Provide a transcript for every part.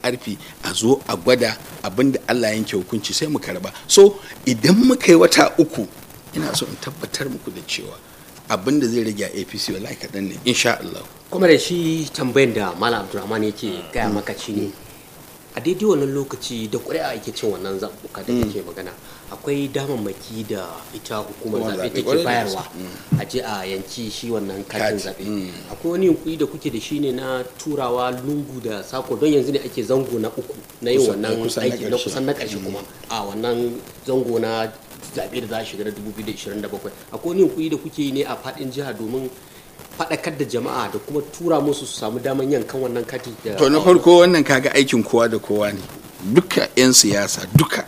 ƙarfi a zo a gwada abin da Allah yanke hukunci sai mu karba so idan muka yi wata uku ina so in tabbatar muku da cewa abin da zai rage a APC wallahi kaɗan ne insha Allah kuma da shi tambayan da malam abdulrahman yake gaya maka ci ne a daidai wannan lokaci da ƙuri'a ake cin wannan zaɓuɓɓuka da kake magana akwai damammaki da ita hukumar Hukumar zaɓe zaɓe, take ƙwarai da bayarwa gaske. a je a yanki shi wannan katin Kati, zaɓe mm. akwai wani yunkuri da kuke da shi ne na turawa lungu da sako don yanzu ne ake zango na uku na yin Kusan- wannan kusan na aiki na ƙarshe. kusan na ƙarshe kuma a wannan zango na zaɓe da za a shiga na 2027 akwai wani yunkuri da kuke yi ne a faɗin jiha domin faɗakar da jama'a da kuma tura musu su samu daman yankan wannan kati da to na farko wannan kaga aikin kowa da kowa ne duka 'yan siyasa duka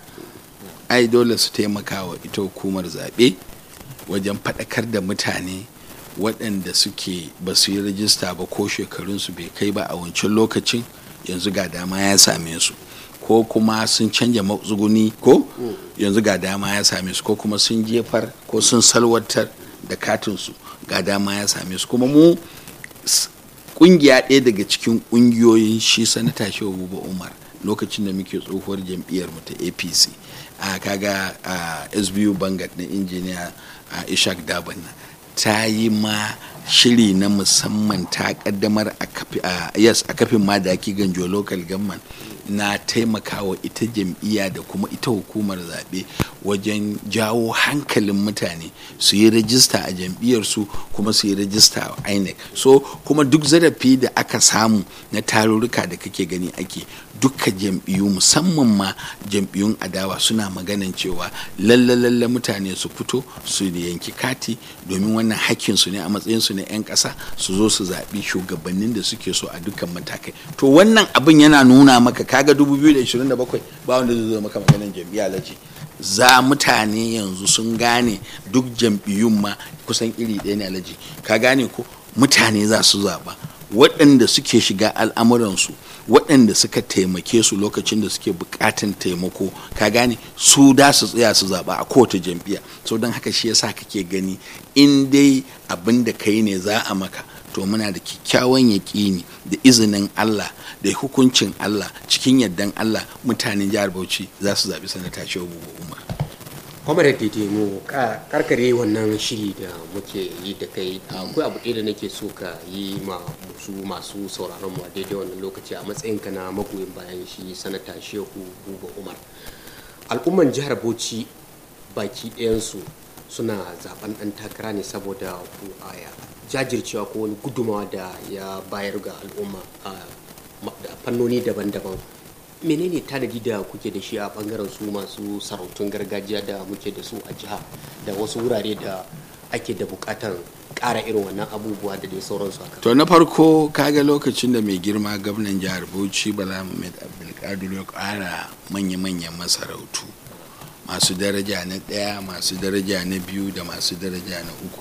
ai dole su taimaka wa ita hukumar zaɓe wajen faɗakar da mutane waɗanda suke ba su yi rajista ba ko shekarunsu bai kai ba a wancan lokacin yanzu ga dama ya same su ko kuma sun canja matsuguni ko yanzu ga dama ya same su ko kuma sun jefar ko sun salwatar da katinsu ga dama ya same su kuma mu s- kungiya ɗaya daga cikin ƙungiyoyin shi sanata shehu buba umar lokacin da muke tsohuwar jam'iyyar mu ta apc a kaga a sbu bangat na injiniya a ishak dabanna ta yi ma shiri na musamman ta kaddamar a kafi- a yes a kafin madaki ganjo local government na taimakawa ita jam'iyya da kuma ita hukumar zaɓe wajen jawo hankalin mutane su yi rajista a jam'iyyarsu kuma su yi rajista a inec so kuma duk zarafi da aka samu na tarurruka da kake gani ake duka jam'iyyu musamman ma jam'iyyun adawa suna maganan cewa lalle lalle mutane su fito su yanki kati domin wannan hakkinsu ne a matsayinsu na 'yan ƙasa su zo su zaɓi shugabannin da suke so a dukkan matakai to wannan abin yana nuna maka kaga 2027 ba wanda zai zo maka maganan jam'iyya laji za mutane yanzu sun gane duk jam'iyyun ma kusan iri ɗaya ne alaji ka gane ko mutane za su zaɓa waɗanda suke shiga al'amuransu waɗanda suka taimake su lokacin da suke buƙatan taimako ka gane su da su tsaya su zaɓa a kowace jam'iyya so don haka shi yasa kake gani in dai abin da kai ne za a maka to muna da kyakkyawan yaƙini da izinin Allah da hukuncin Allah cikin yardan Allah mutanen jihar Bauchi za su zaɓi sanata Shehu Umar. kwamar da mu ka- karkare wannan shiri da muke yi da kai akwai abu ɗaya da nake so ka yi ma musu masu sauraron mu a daidai wannan lokaci a matsayinka na magoyin bayan shi sanata shehu buba umar al'umman jihar bauchi baki ɗayansu suna zaben ɗan takara ne saboda ku- a jajircewa ko wani gudumawa da ya bayar ga al'umma a ma- da fannoni daban-daban menene tanadi da kuke da shi a bangaren su masu sarautun gargajiya da muke da su a jiha da wasu wurare da ake da bukatan ƙara irin wannan abubuwa da dai sauransu haka To na farko kaga lokacin da mai girma gwamnan jihar Bauchi Bala Muhammad Abdulkadir ya ƙara manya-manyan masarautu masu daraja na ɗaya masu daraja na biyu da masu daraja na uku.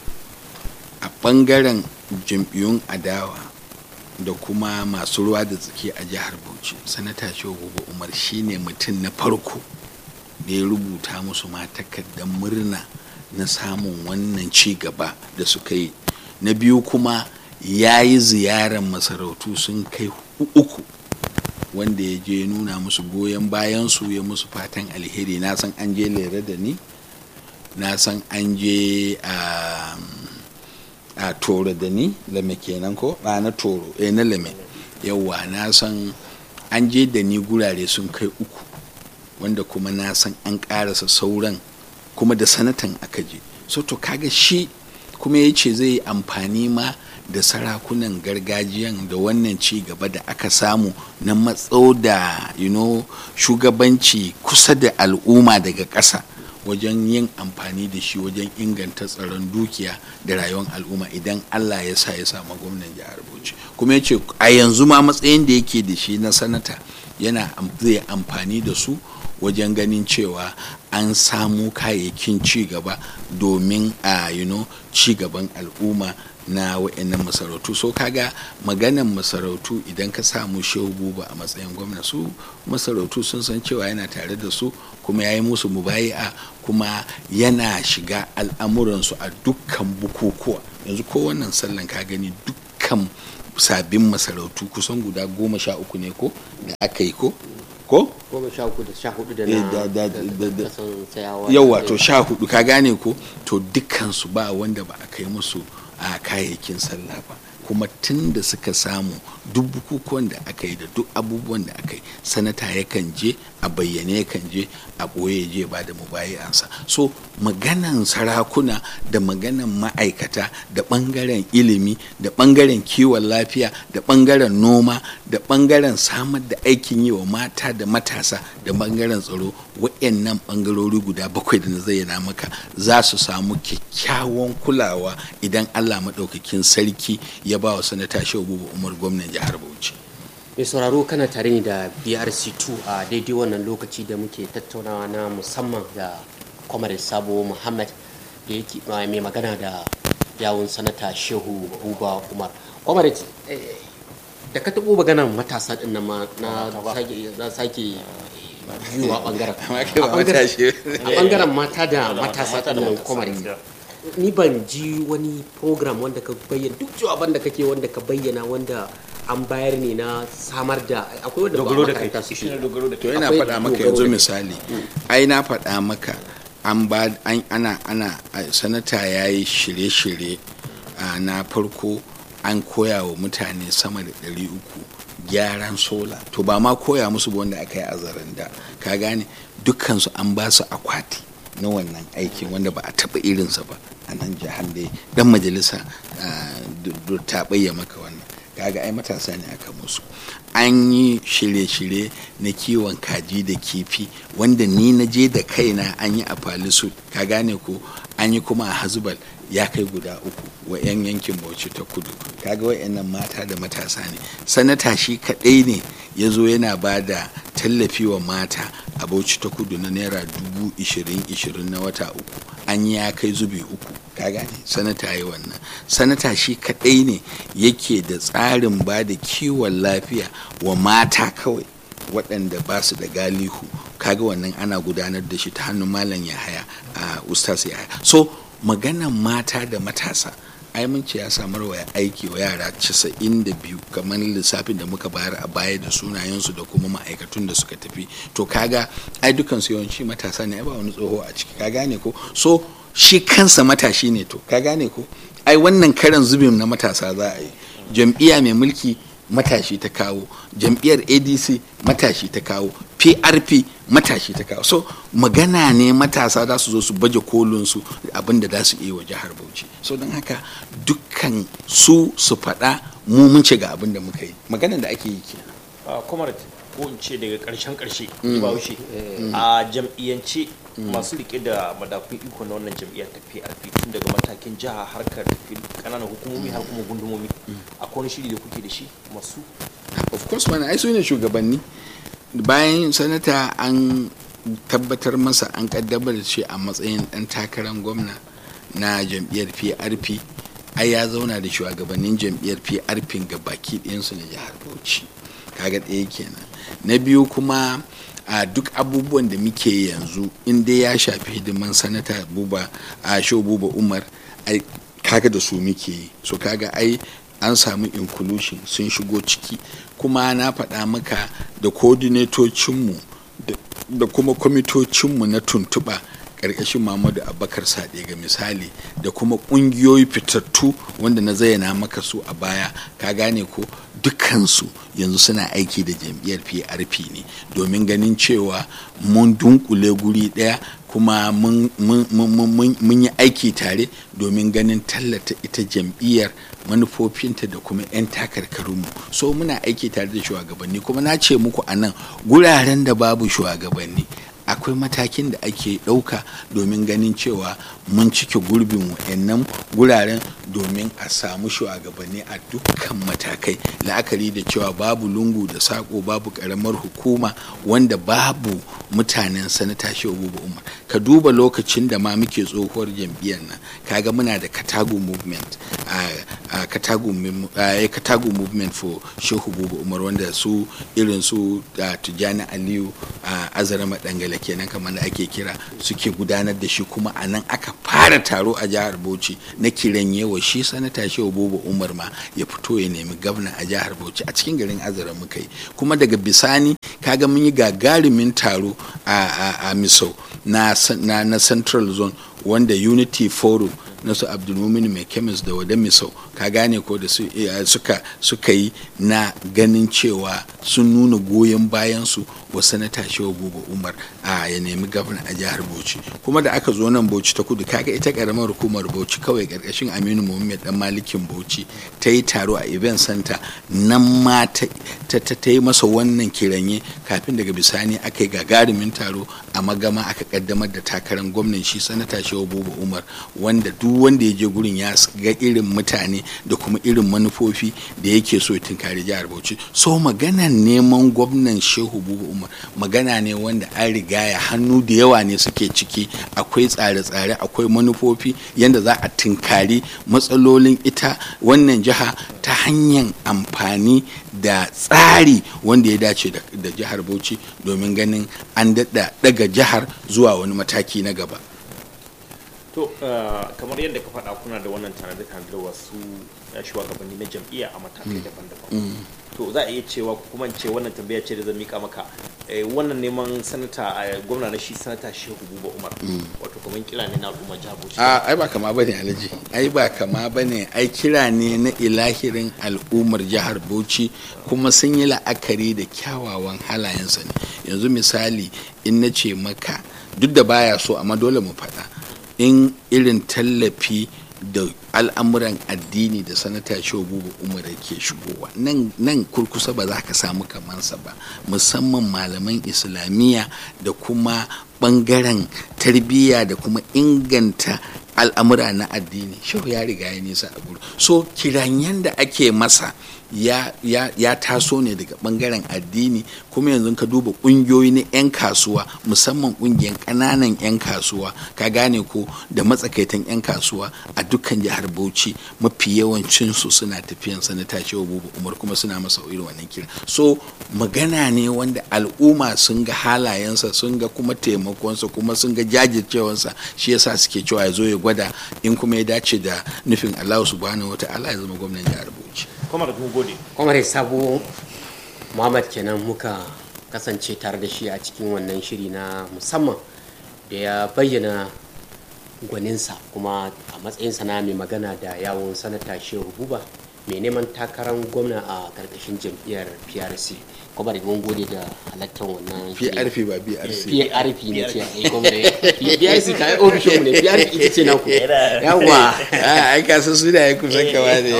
A ɓangaren jam'iyyun adawa da kuma masu ruwa da tsaki a jihar Bauchi sanata Shehu Umar shine mutum na farko da ya rubuta musu ma takardar murna na samun wannan ci gaba da suka yi na biyu kuma ya yi ziyarar masarautu sun kai uku wanda ya je nuna musu goyon bayansu ya musu fatan alheri na san an je lere da ni na san an je a a toro da ni lame kenan ko ba na toro eh na lame yawwa na san an je da ni gurare sun kai uku wanda kuma na san an karasa sauran kuma da sanatan aka je so to kaga shi kuma ya ce zai yi amfani ma da sarakunan gargajiyan da wannan ci gaba da aka samu na matso da you know, shugabanci kusa da al'umma daga ƙasa wajen yin amfani da shi wajen inganta tsaron dukiya da rayuwar al'umma idan allah ya sa ya samu gwamnan jihar bauchi kuma ya ce a yanzu ma matsayin da yake da shi na sanata yana zai amfani da su wajen ganin cewa an samu kayayyakin ci gaba domin a you know, ci gaban al'umma na wa'annan masarautu so kaga maganan masarautu idan ka samu shehu buba a matsayin gwamna su masarautu sun san cewa yana tare da su kuma ya yi musu mubayi'a kuma yana shiga al'amuransu a dukkan bukukuwa yanzu ko wannan sallan ka gani dukkan sabbin masarautu kusan guda goma sha uku ne ko da aka yi ko ko goma sha uku da sha hudu da Eh, na da- da- da- da- da- kasan tsayawa yawa to sha hudu ka gane ko to dukkansu ba wanda ba a kai musu a kayayyakin sallah ba kuma tun da suka samu duk bukukuwan da aka yi da duk abubuwan da aka yi sanata yakan je a bayyane yakan je a ɓoye je ba da mubayi'ansa so maganan sarakuna da maganan ma'aikata da ɓangaren ilimi da ɓangaren kiwon lafiya da ɓangaren noma da ɓangaren samar da aikin yi wa mata da matasa da ɓangaren tsaro waɗannan ɓangarori guda bakwai da na zayyana maka za su samu kyakkyawan kulawa idan allah maɗaukakin sarki ya ba wa sanata shehu buba umar gwamnan jihar bauchi mai sauraro kana tare ne da brc2 a daidai wannan lokaci da muke tattaunawa na musamman da kwamar sabo muhammad da yake mai magana da yawun sanata shehu buba umar kwamar da ka taɓo maganan matasa ɗin nan ma na sake na sake biyuwa ɓangaren Amma kai ba A ɓangaren- matashi. a ɓangaren mata da matasa mata da ɗin nan matasa, kwamar gaskiya. ni ban ji wani program wanda ka bayyana duk jawaban da kake wanda ka bayyana wanda an bayar ne na samar da akwai wanda ba dogaro da kai makaranta shi suke ne dogaro da to kai ina Akwai faɗa maka dogaro yanzu da- misali ai na faɗa maka an ba an ana ana a- sanata ya yi shirye-shirye a, na farko an koya wa mutane sama da ɗari uku gyaran sola to ba ma koya musu ba wanda aka yi a zaranda ka gane dukkansu an ba su akwati na wannan aikin wanda ba a taɓa irinsa ba a nan jihar da dan majalisa ah, du- du- ta bayya maka wannan kaga ai matasa ne aka musu an yi shirye-shirye na kiwon kaji da kifi wanda ni na je da kaina an yi a falisu ka gane ko an yi kuma a hazubal ya kai guda uku wa 'yan yankin bauchi ta kudu kaga wa'annan mata da matasa ne sanata shi kaɗai ne ya zo yana ba da tallafi wa mata a bauchi ta kudu na naira dubu ishirin ishirin na wata uku an yi ya kai zubi uku ka gane sanata yi wannan sanata shi kaɗai ne yake da tsarin ba da kiwon lafiya wa mata kawai waɗanda ba su da galihu kaga wannan ana gudanar da shi ta hannun malam yahaya a ustaz yahaya so maganan mata da matasa ai mun ce ya samar wa aiki wa yara 92 kamar lissafin da muka bayar a baya da sunayensu da kuma ma'aikatun da suka tafi to kaga ai dukansu yawanci matasa ne ai ba wani tsoho a ciki ka gane ko so shi kansa matashi ne to ka gane ko ai wannan karan zubin na matasa za a yi jam'iyya mai mulki matashi ta kawo jam'iyyar adc matashi ta kawo prp matashi ta kawo so magana ne matasa za su zo su baje kolinsu abinda za su iya wa jihar bauchi so don haka dukkan su su faɗa mu mun ce ga abin da muka yi maganan da ake yi kenan a comrade ko in ce daga karshen karshe ba wuce a jam'iyyance masu rike da madafun iko na wannan jam'iyyar ta PRP tun daga matakin jiha harkar tafi kananan hukumomi har kuma gundumomi akwai wani shiri da kuke da shi masu of course mana ai su ne shugabanni bayan sanata an tabbatar masa an kaddamar da shi a matsayin dan takarar gwamna na jam'iyyar prp ai ya zauna da shugabannin jam'iyyar prp ga baki ɗayansu na jihar bauchi kaga ɗaya kenan na biyu kuma a duk abubuwan da muke yanzu in dai ya shafi hidiman sanata buba a sho buba umar ai kaga da su muke yi so kaga ai an samu inclusion sun shigo ciki kuma na faɗa maka da coordinatocinmu da kuma kwamitocinmu na tuntuɓa ƙarƙashin Muhammadu Abubakar Sade ga misali da kuma ƙungiyoyi fitattu wanda na zayyana maka su a baya ka gane ko dukansu yanzu suna aiki da jam'iyyar PRP ne domin ganin cewa mun dunkule guri ɗaya kuma mun yi aiki tare domin ganin tallata ita jam'iyyar manufofinta da kuma 'yan takarkarunmu so muna aiki tare da shugabanni kuma na ce muku a nan guraren da babu shugabanni akwai matakin da ake ɗauka domin ganin cewa mun cike gurbin wa'annan guraren domin a samu shugabanni a dukkan matakai la'akari da cewa babu lungu da sako babu ƙaramar hukuma wanda babu mutanen sanata shehu umar ka duba lokacin da ma muke tsohuwar jam'iyyar nan kaga muna da katago movement a katago movement for shehu umar wanda su irin su tijjani aliyu a azarama dangala kenan kamar da ake kira suke gudanar da shi kuma a nan aka fara taro a jihar bauchi na kiran yawa shi sanata shehu bobo umar ma ya fito ya nemi gwamna a jihar bauchi a cikin garin azara muka yi kuma daga bisani kaga mun yi gagarumin taro a, a, a misau na, na, na central zone wanda unity forum na su abdulmumin mai kemis da wada misau ka gane ko da su, suka, suka yi na ganin cewa sun nuna goyon bayansu wa sanata shehu buba umar a ya nemi gwamna a jihar bauchi kuma da aka zo nan bauchi ta kudu kaga ita karamar hukumar bauchi kawai karkashin aminu muhammad dan malikin bauchi ta yi taro a event center nan ma ta, ta, yi masa wannan kiranye kafin daga bisani aka yi gagarumin taro a magama aka kaddamar da takarar gwamnan shi sanata shehu buba umar wanda duk wanda ya je gurin ya ga irin mutane da kuma irin manufofi da yake so ya tunkari jihar bauchi so maganan neman gwamnan shehu buba umar magana ne wanda an riga ya hannu da yawa ne suke ciki akwai tsare-tsare akwai manufofi yadda za a tunkari matsalolin ita wannan jiha ta hanyar amfani da tsari wanda ya dace da jihar bauchi domin ganin an daɗa daga jihar zuwa wani mataki na gaba to kamar yadda ka faɗa kuna da wannan tanade-tanade wasu shugabanni na jam'iyya a matakai daban-daban to za a iya cewa kuma ce wannan tambaya ce da zan mika maka wannan neman sanata gwamna na shi sanata shehu buba umar wato kamar kira ne na al'umma jihar bauchi a ai ba kama bane alhaji ai ba kama bane ai kira ne na ilahirin al'ummar jihar bauchi kuma sun yi la'akari da kyawawan halayensa ne yanzu misali in na ce maka duk da baya so amma dole mu faɗa in irin tallafi da al'amuran addini da sanata shogubu umar ke shigowa nan kurkusa ba za ka samu kamansa ba musamman malaman islamiyya da kuma bangaren tarbiyya da kuma inganta al'amura na addini shehu ya riga ya nisa a gudu so kiranyen da ake masa ya, ya, ya taso ne daga bangaren addini kuma yanzu ka duba kungiyoyi na 'yan kasuwa musamman kungiyar ƙananan 'yan kasuwa ka gane ko da matsakaitan 'yan kasuwa a dukkan jihar bauchi mafi yawancin su suna tafiyan sanata cewa bubu umar kuma suna masa irin wannan kira so magana ne wanda al'umma sun ga halayensa sun ga kuma taimakonsa kuma sun ga jajircewansa shi yasa suke cewa ya zo ya gwada in kuma ya dace da nufin allahu subhanahu wa ta'ala ya zama gwamnan jihar bauchi kwamar mun gode kwamar sabo muhammad kenan muka kasance tare da shi a cikin wannan shiri na musamman da ya bayyana gwaninsa kuma a matsayinsa na mai magana da yawon sanata shehu buba mai neman takarar gwamna a karkashin jam'iyyar prc kuma da mun gode da halattar wannan prp ba brc prp ne ce ai kuma da prc ka yi ofishin mu ne prp ita ce naku yawa ai ka san su da ya kusan kama ne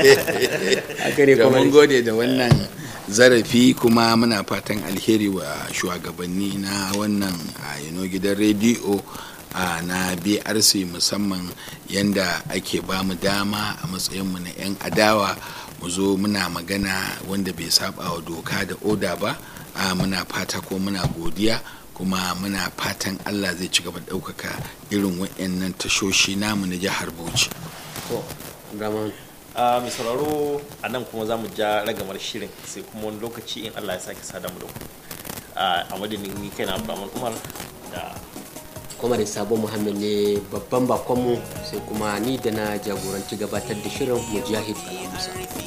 haka ne da kuma mun gode da wannan zarafi kuma muna fatan alheri wa shugabanni na wannan a yano gidan rediyo a na brc musamman yadda ake ba mu dama a matsayinmu na 'yan adawa mu zo muna magana wanda bai saba wa doka da oda ba a muna fata ko muna godiya kuma muna fatan allah zai ci gaba da ɗaukaka irin waɗannan tashoshi namu na jihar bauchi to Abdurrahman, a mai sauraro a nan kuma za mu ja ragamar shirin sai kuma wani lokaci in allah ya sake sada mu da ku a madadin ni kai na abdulrahman umar da kuma da sabon muhammad ne babban bakonmu sai kuma ni da na jagoranci gabatar da shirin mujahid alamusa